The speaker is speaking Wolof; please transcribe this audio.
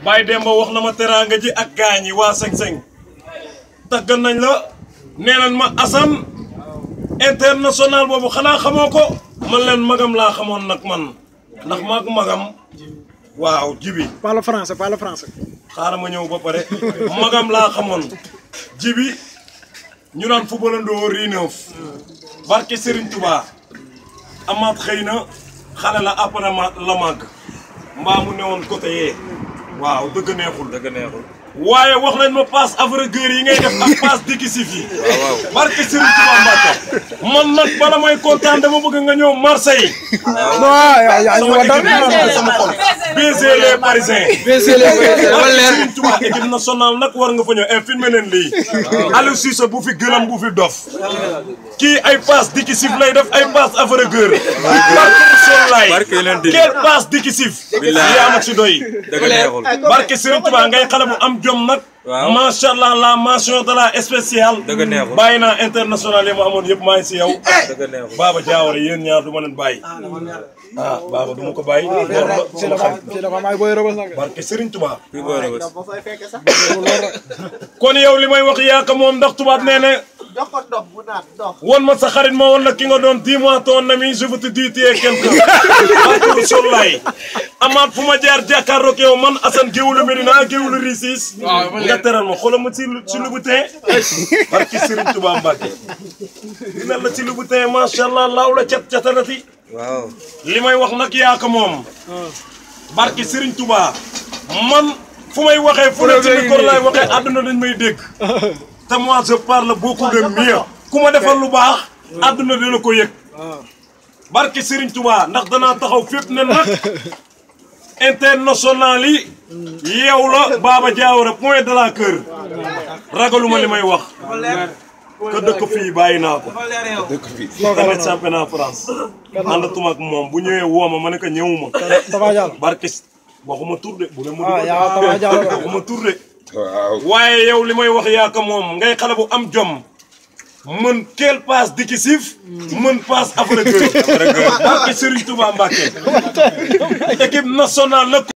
Baye Demba wax na ma teraanga ji ak gaañ yi waa seng-seng taggal nañ la nee nañ ma Assane international boobu xanaa xamoo ko man leen magam laa xamoon nag man ndax maag magam waaw jibi parle français parle français. xaaral ma ñëw ba pare magam laa xamoon jibi ñu naan footballandoo Rineuf barke Serigne Touba amaat xëy na xale la après ma la màgg mbaa mu newoon côté yee waaw dëgg neexul dëgg neexul. waaye wax nañ ma passe aveugleur yi ngay def ak passe décisif yi waaw. barke Serigne Touba Mbacke man nag bala may kontaan dama bëgg nga ñëw Marseille non yaa yaa ñu sama wax équipe dara. nationale sama xol baiser les parisiens barke Serigne Touba équipe nationale nag war nga fa ñëw et filmé leen lii Aliou Cissé bu fi gëlam bu fi dof kii ay passe décisif lay def ay passe aveugleur barke Rasulullaay Barke yeneen di. quelle passe décisif Billaay. yaa ma ci doy dëgg neexul. barke Serigne Touba ngay xale bu am jom nag. Waaw. macha allah la mention de la spéciale. Dëgg neexul. bàyyi naa international yi ma amoon yëpp maa ngi si yow. dëgg neexul. Baba Diawara yéen ñaar du ma leen bàyyi. ah Baba du ma ko bàyyi. loolu la si sama dafa xarit. si dafa may booy rëbës nag. barke Serigne Touba. kuy boole bës. kon yow li may wax yaa ko moom ndax tubaab nee ne. jox ko ndox bu naan ndox. won ma sa xarit ma won la ki nga doon dis-moi ton ami je veux te dire tu es quelqu'un. barke Rasulullaay. amaat fu ma jaar jàkkaarloog yow man Assane géwulu Medina géwulu Ricis. nga teral ma xoolal ma ci ci Louboutin. barke Serigne Touba Mbacke. dina la ci Louboutin macha allah laaw la cat catalati. waaw. li may wax nag yaa ko moom. barke Serigne Touba. man fu may waxee fu ne ci micro laay waxee àdduna dañ may dégg. te moi je parle beaucoup de mieux. ku ma defal lu baax. àdduna dina ko yëg. barke Serigne Touba ndax danaa taxaw fépp ne nag. international yi. yow la Baba Diawara point de la cœur. ragaluma li may wax. que dëkk fii bàyyi naa ko. tamit championnat France. àndatuma ak moom bu ñëwee woo ma ma ne ko ñëwuma. Tafa Diallo. barke waxuma tur de bu ne mu ah yaa Tafa Diallo. waxuma tur de. waaye yow li may wax yaa ko moom ngay xale bu am jom. mën quelle passe décisif. mën passe aveugleur. barke Serigne Touba Mbacke. équipe nationale la.